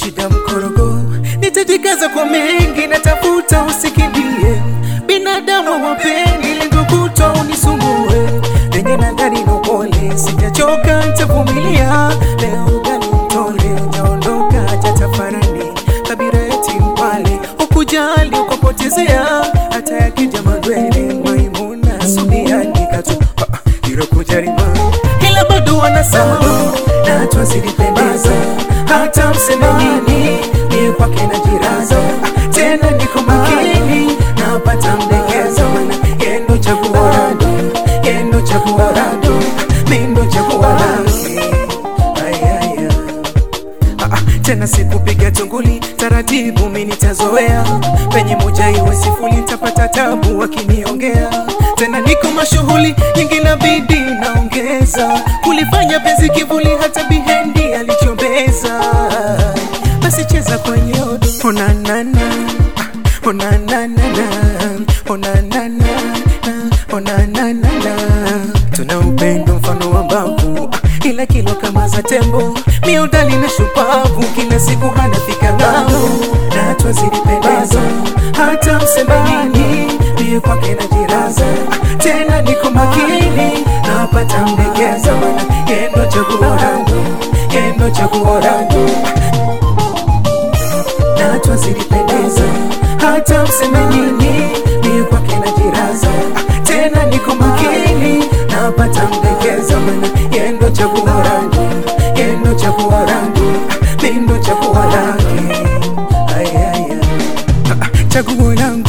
shida mkorogo, nitajikaza kwa mengi, natafuta usikimbie. Binadamu wapendi lengo kutwa unisumbue, lenye nadhani na upole, sijachoka nitavumilia. Leo gani mtole, naondoka hata tafarani, kabira eti mpale, ukujali ukapotezea, hata yakija magwele, Maimuna Subiani katu hilo kujarima, ila bado wanasahau na twazilipendeza, hata mseme nini, ni kwake na jiraza tena, niko makini napata mdekeza, mana yendo chaguo langu, yendo chaguo langu, mindo chaguo langu Ay, ay, ay. Ah, ah, tena sikupiga tunguli taratibu, mi nitazoea penye moja iwe sifuri, tapata tabu wakiniongea tena, niko mashughuli nyingi na bidii naongeza kulifanya penzi kivuli, hata bihendi alichombeza. Basi cheza kwenye odo onanana, onanana, onanana, onanana, tuna upendo mfano wa mbavu ah, ila kilo kama za tembo, miudali na shupavu, kila siku hanafika ng'ambo, na twazilipendeza hata mseme nini, mie kwake na jiraza ah, tena niko makini napata mdegeza, mana yendo chaguo langu, yendo chaguo langu na twazilipendeza hata mseme nini, mie kwake na jiraza ah, tena niko makini napata mdegeza, mana yendo chaguo langu, yendo chaguo langu, ah, mindo chaguo langu, ay, ay, ay. Ah, ah, chaguo langu